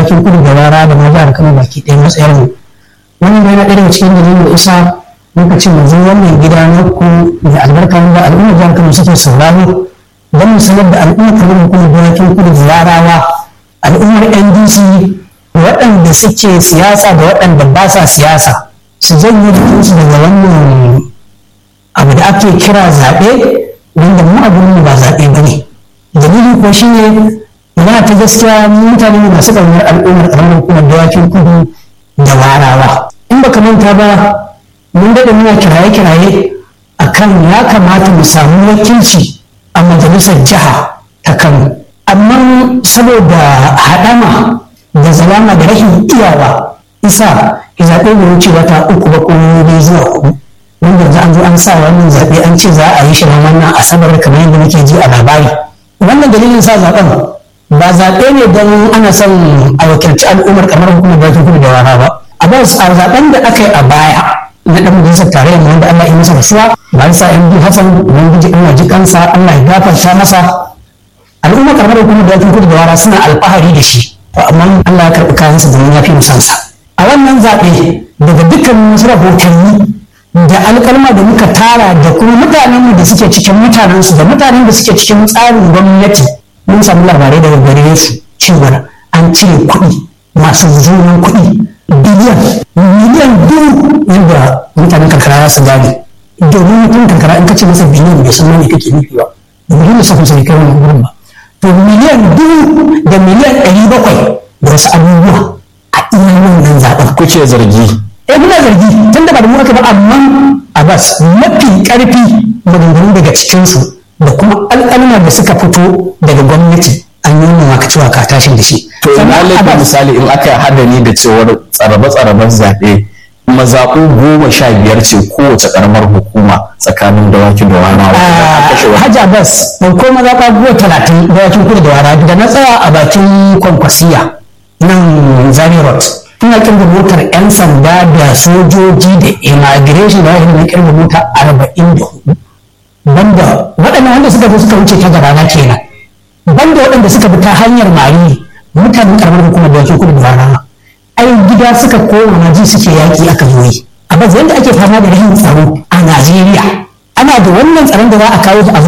dawakin kudu da rara da ma jihar kano baki ɗaya matsayar mu wannan yana ɗaya daga cikin dalilin da isa muka ce mu zo wannan gida na ku da albarka da al'ummar jihar kano suke sauraro don mu sanar da al'ummar kano kuma dawakin kudu da rarawa al'ummar ndc waɗanda suke siyasa da waɗanda ba sa siyasa su janye jikinsu daga wannan abu da ake kira zaɓe wanda mu abin ba zaɓe ba ne dalili ko shi ne magana ta gaskiya mutane ne masu ƙaunar al'ummar ƙaramar hukumar dawakin kudu da warawa in baka manta ba mun daɗa muna kiraye-kiraye a kan ya kamata mu samu wakilci a majalisar jiha ta kano amma saboda haɗama da zalama da rashin iyawa isa zaɓe bai wuce wata uku ba ko biyu zuwa hudu wanda za an zo an sa wannan zaɓe an ce za a yi shi wannan asabar kamar yadda muke ji a labari wannan dalilin sa zaɓen ba zaɓe ne don ana son a wakilci al'ummar kamar hukumar bakin kudu da rana ba a ba a zaɓen da aka yi a baya na ɗan majalisar tarayyar wanda Allah ya masa rasuwa ba sa yan bi Hassan ubangiji Allah ji kansa Allah ya gafarta masa al'ummar kamar hukumar bakin kudu da rana suna alfahari da shi to amma Allah ya karɓi kayansa domin ya fi musansa a wannan zaɓe daga dukkan wasu rahotanni da alƙalma da muka tara da kuma mutanenmu da suke cikin mutanensu da mutanen da suke cikin tsarin gwamnati mun samu labarai daga gare su cewar an cire kuɗi masu zuwan kuɗi biliyan miliyan dubu yadda mutanen karkara za su gane domin mutum karkara in ka ce masa biliyan bai san me kake nufi ba domin da sakon sai kai wani gurin ba to miliyan dubu da miliyan ɗari bakwai da wasu abubuwa a iya wannan zaɓen kuke zargi eh muna zargi tun da ba da mu aka ba amma abbas mafi karfi maganganu daga cikinsu da kuma alƙalma da suka fito daga gwamnati an yi maka cewa ka tashin da shi to ina laifin misali in aka hada ni da cewar tsarabe-tsaraben zaɓe mazaɓu goma sha biyar ce kowace ƙaramar hukuma tsakanin dawakin da wana Hajji Abbas ɗauko mazaɓa goma talatin dawakin kudu da wana da na tsaya a bakin kwankwasiya nan Zari Road ina kirga motar 'yan sanda da sojoji da immigration da wani kirga mota arba'in da hudu banda waɗannan wanda suka zo suka wuce ta gabana kenan banda waɗanda suka bi ta hanyar mari mutanen karamar hukumar da kudu da rana ai gida suka koma na ji suke yaƙi aka zo yi a yadda ake fama da rahin tsaro a najeriya ana da wannan tsaron da za a kawo a